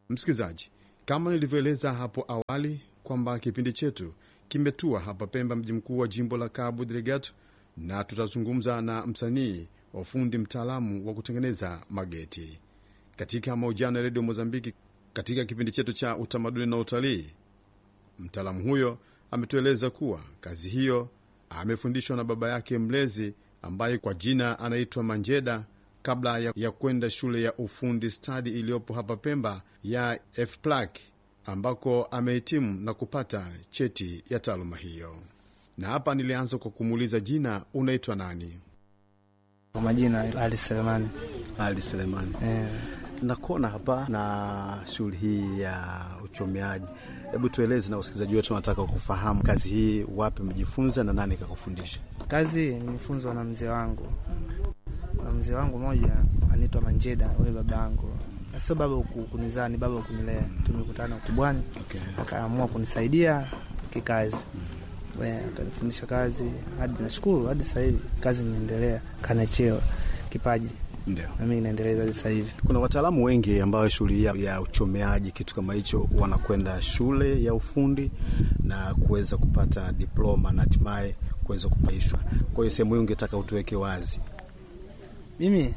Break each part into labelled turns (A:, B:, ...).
A: Msikilizaji, kama nilivyoeleza hapo awali kwamba kipindi chetu kimetua hapa Pemba, mji mkuu wa jimbo la Cabo Delgado, na tutazungumza na msanii wa ufundi mtaalamu wa kutengeneza mageti katika mahojiano ya redio Mozambiki. Katika kipindi chetu cha utamaduni na utalii, mtaalamu huyo ametueleza kuwa kazi hiyo amefundishwa na baba yake mlezi ambaye kwa jina anaitwa Manjeda kabla ya, ya kwenda shule ya ufundi stadi iliyopo hapa Pemba ya FPLAC ambako amehitimu na kupata cheti ya taaluma hiyo. Na hapa nilianza kwa kumuuliza jina, unaitwa nani?
B: Kwa majina Ali Selemani.
C: Ali Selemani.
B: Eh,
C: Nakona hapa na shughuli hii ya uchomeaji. Hebu tueleze na wasikilizaji wetu, wanataka kufahamu kazi hii, wapi mjifunza na nani kakufundisha?
B: kazi nimefunzwa na mzee wangu, na mzee wangu mmoja anaitwa Manjeda, huyo baba yangu. Na Sio baba ku- kunizaa, ni baba kunilea. Tumekutana ukubwani,
C: Okay.
B: akaamua kunisaidia kikazi, Eh, akanifundisha kazi hadi nashukuru, hadi sasa hivi kazi inaendelea, kana cheo kipaji,
C: Ndio.
B: na mimi naendeleza hadi sasa hivi.
C: Kuna wataalamu wengi ambao shughuli hii ya- ya uchomeaji kitu kama hicho wanakwenda shule ya ufundi na kuweza kupata diploma na hatimaye kuweza kupaishwa. Kwa hiyo sehemu hii ungetaka utuweke wazi.
B: Mimi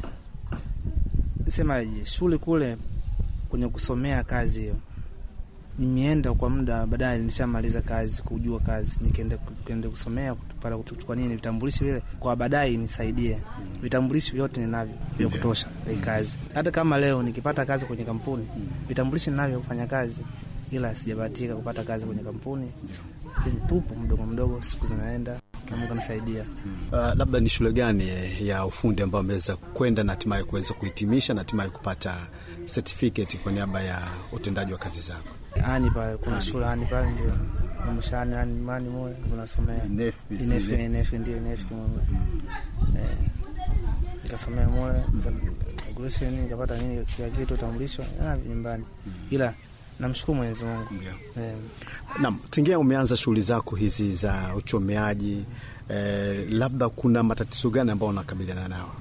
B: semaje, shule kule kwenye kusomea kazi hiyo nimeenda kwa muda, baadaye nishamaliza kazi, kujua kazi, nikaenda kenda kusomea para kuchukua nini vitambulisho vile, kwa baadaye nisaidie vitambulisho vyote ninavyo vya kutosha vya kazi. Hata kama leo nikipata kazi kwenye kampuni, vitambulisho ninavyo kufanya kazi, ila sijabahatika kupata kazi kwenye kampuni, lakini tupo mdogo mdogo, siku zinaenda na Mungu anisaidia.
C: Uh, labda ni shule gani eh, ya ufundi ambayo ameweza kwenda na hatimaye kuweza kuhitimisha na hatimaye kupata certificate kwa niaba ya utendaji wa kazi zako?
B: ani pale kuna shule ani pale ndio mshani ani mani moyo unasomea inefi inefi ndio inefi moyo eh nikasomea moyo graduation nikapata nini kila kitu tambulisho na nyumbani ila namshukuru Mwenyezi Mungu eh
C: Naam, tingia umeanza shughuli zako hizi za uchomeaji eh, labda kuna matatizo gani ambayo unakabiliana nao?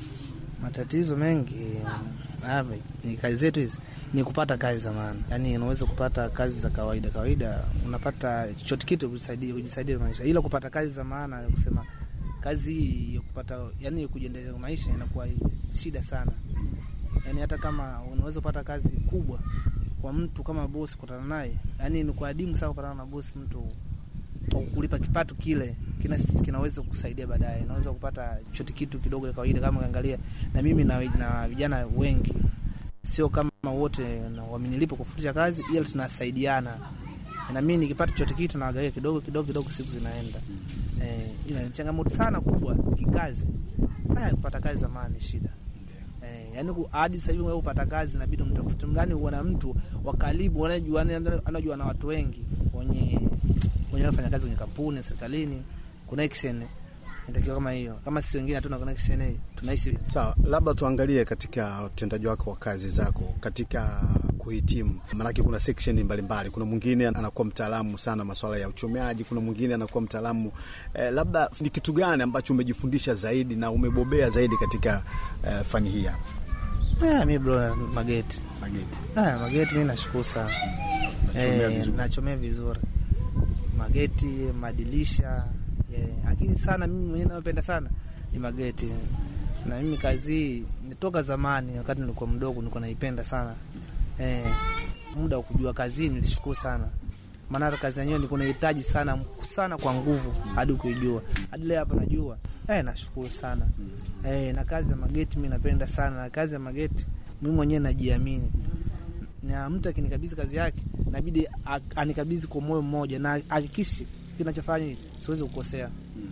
B: matatizo mengi hapa ni kazi zetu hizi ni kupata kazi za maana, yaani unaweza kupata kazi za kawaida kawaida, unapata chochote kitu kujisaidia kujisaidia maisha, ila kupata kazi za maana ya kusema kazi hii ya kupata yani kujiendeleza maisha inakuwa shida sana. Yani hata kama unaweza kupata kazi kubwa kwa mtu kama bosi, kutana naye yani ni kwa adimu sana kupatana na bosi mtu kwa kulipa kipato kile kina, kinaweza kukusaidia baadaye. Unaweza kupata chochote kitu kidogo ya kawaida, kama ukiangalia na mimi na, na vijana wengi, sio kama wote na wamenilipa kufundisha kazi, ila tunasaidiana, na mimi nikipata chochote kitu nawagawia kidogo kidogo kidogo, siku zinaenda. Eh, ila ni changamoto sana kubwa kikazi. Haya, kupata kazi zamani shida Eh, yani ku- hadi sasa hivi wewe upata kazi inabidi mtafute mgani uona mtu wa karibu anajua anajua na watu wengi wenye wenye wanafanya kazi kwenye kampuni serikalini, connection inatakiwa kama hiyo. Kama sisi wengine hatuna connection hii, tunaishi
C: Sawa, labda tuangalie katika utendaji wako wa kazi zako katika kuhitimu, maanake kuna section mbalimbali. Kuna mwingine anakuwa mtaalamu sana masuala ya uchomeaji, kuna mwingine anakuwa mtaalamu eh, labda ni kitu gani ambacho umejifundisha zaidi na umebobea zaidi katika eh, fani hii hapa
B: ah, mi bro mageti
C: mageti?
B: ah, mageti mi nashukuru sana
C: Nachomea
B: eh,
C: vizuri.
B: nachomea vizuri mageti, madirisha eh, lakini sana mimi mwenyewe napenda sana ni mageti, na mimi kazi hii nitoka zamani, wakati nilikuwa mdogo nilikuwa naipenda sana eh, muda wa kujua kazi hii nilishukuru sana, maana hata kazi yenyewe nilikuwa nahitaji sana sana kwa nguvu hadi kuijua, hadi leo hapa najua eh, nashukuru sana eh, na kazi ya mageti mimi napenda sana, na kazi ya mageti mimi mwenyewe najiamini na mtu akinikabidhi kazi yake nabidi a- anikabidhi kwa moyo mmoja na hakikishi kinachofanya siwezi kukosea.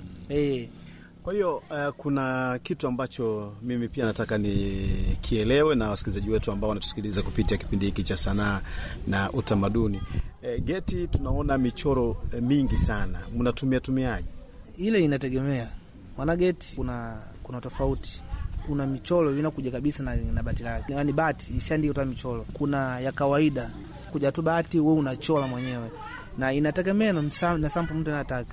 B: Eh,
C: Kwa hiyo uh, kuna kitu ambacho mimi pia nataka nikielewe na wasikilizaji wetu ambao wanatusikiliza kupitia kipindi hiki cha sanaa na utamaduni. E, geti tunaona michoro e, mingi sana, mnatumia tumiaje?
B: ile inategemea maana geti kuna kuna tofauti kuna michoro inakuja kabisa na, na bati lake, yaani bati ishaandikwa tu michoro. Kuna ya kawaida kuja tu bati, wewe unachora mwenyewe, na inategemea na, msa- na sample mtu anataka.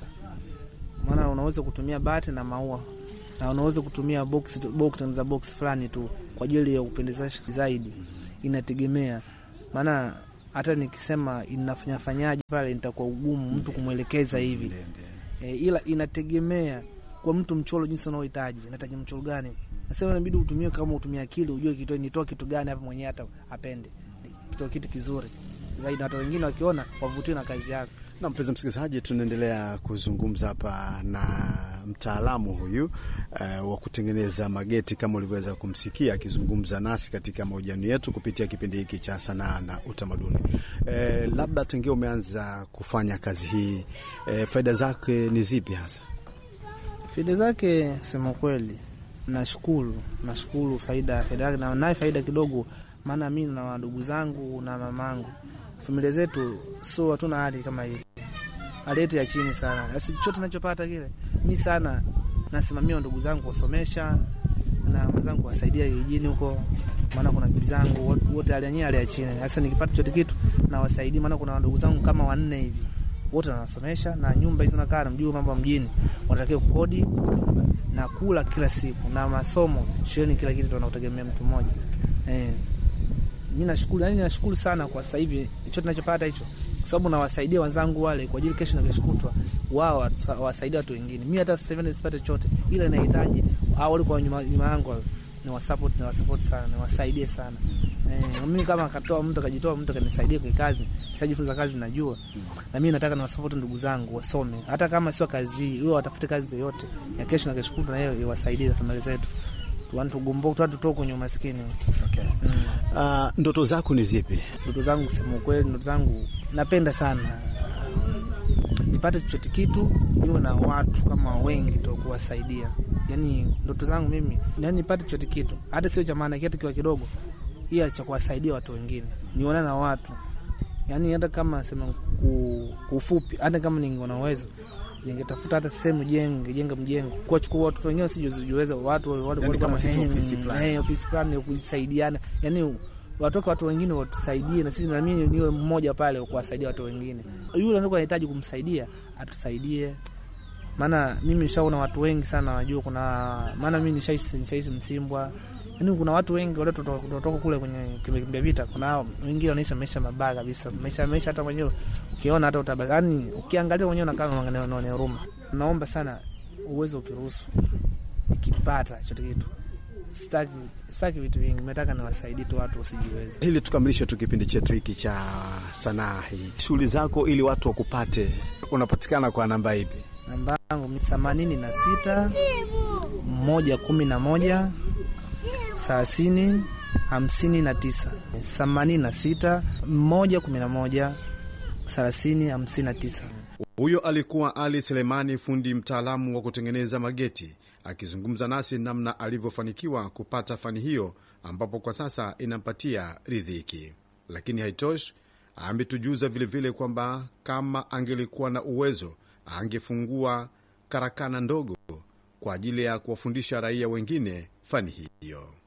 B: Maana unaweza kutumia bati na maua na unaweza kutumia box, box za box fulani tu kwa ajili ya kupendezesha zaidi, inategemea maana hata nikisema inafanyafanyaje pale nitakuwa ugumu mtu kumwelekeza hivi e, ila inategemea kwa mtu mchoro jinsi unaohitaji nahitaji mchoro gani nasema inabidi utumie kama utumie akili ujue kitu nitoa kitu gani hapa mwenyewe hata apende kitoa kitu kizuri zaidi na hata wengine wakiona wavutiwe na kazi yako
C: Na mpenzi msikilizaji, tunaendelea kuzungumza hapa na mtaalamu huyu uh, wa kutengeneza mageti kama ulivyoweza kumsikia akizungumza nasi katika mahojiano yetu kupitia kipindi hiki cha sanaa na utamaduni. Uh, labda tangia umeanza kufanya kazi hii uh, faida zake ni zipi hasa?
B: faida zake sema kweli nashukuru nashukuru faida faida yake na naye faida kidogo maana mi na wadogo zangu na mamangu familia zetu so hatuna hali kama hili hali yetu ya chini sana basi chote nachopata kile mi sana nasimamia ndugu zangu kuwasomesha na mwenzangu kuwasaidia kijijini huko maana kuna bibi zangu wot- wote hali yenyewe hali ya chini sasa nikipata chote kitu nawasaidia maana kuna ndugu zangu kama wanne hivi wote nawasomesha na nyumba hizo nakaa namjua mambo ya mjini wanatakiwa kukodi nyumba na kula kila siku na masomo shuleni kila kitu tunakutegemea mtu mmoja eh. mi nashukuru yani nashukuru sana kwa sasa hivi hicho tunachopata hicho kwa sababu nawasaidia wenzangu wale kwa ajili kesho na kesho kutwa wao watu- wawasaidie watu wengine mi hata sasa hivi nisipate chochote ila nahitaji hao walikuwa nyuma nyuma yangu wale, ni wasupport ni wasupport sana niwasaidie sana eh, mimi kama akatoa mtu akajitoa mtu akanisaidia kwa kazi nishajifunza kazi najua na mimi nataka niwasupport ndugu zangu wasome hata kama sio kazi hii iwe watafute kazi yoyote ya kesho na kesho kutwa na hiyo iwasaidie familia zetu tuani tugomboke tuani tutoke kwenye umaskini
C: Okay.
B: mm.
C: Uh, ndoto zako ni zipi?
B: ndoto zangu kusema ukweli ndoto zangu napenda sana nipate chochote kitu niwe na watu kama wengi to kuwasaidia yani ndoto zangu mimi yani nipate chochote kitu hata sio cha maana kitu kiwa kidogo ila cha kuwasaidia watu wengine nione na watu yani hata kama sema ku- kwa ufupi hata kama ningeona uwezo ningetafuta hata sehemu jenge jenga mjengo kuwachukua watoto wengine sijuweza watu watu-
C: Yani
B: watu
C: kama
B: kama
C: kitu
B: eh,
C: ofisi fulani.
B: eh, ofisi fulani ya kusaidiana yani watoke watu wengine watusaidie na sisi nami niwe mmoja pale kuwasaidia watu wengine yule anakuwa anahitaji kumsaidia atusaidie maana mimi nishaona watu wengi sana wajua kuna maana mimi nishaishi nishaishi msimbwa yani kuna watu wengi wale kutoka kule kwenye kimbia vita kuna wengine wanaisha maisha mabaya kabisa maisha maisha hata mwenyewe ukiona hata utaba yani ukiangalia mwenyewe unakaa unaona huruma naomba sana uwezo ukiruhusu ikipata chote kitu sitaki sitaki vitu vingi nataka niwasaidie tu watu wasijiweze
C: Ili tukamilishe tu kipindi chetu hiki cha sanaa hii, shughuli zako ili watu wakupate, unapatikana kwa namba ipi?
B: namba yangu ni themanini na sita moja kumi na moja thelathini hamsini na tisa themanini na sita moja kumi na moja thelathini hamsini na tisa
A: Huyo alikuwa Ali Selemani, fundi mtaalamu wa kutengeneza mageti, akizungumza nasi namna alivyofanikiwa kupata fani hiyo, ambapo kwa sasa inampatia ridhiki. Lakini haitoshi, ametujuza vilevile kwamba kama angelikuwa na uwezo angefungua karakana ndogo kwa ajili ya kuwafundisha raia wengine fani hiyo.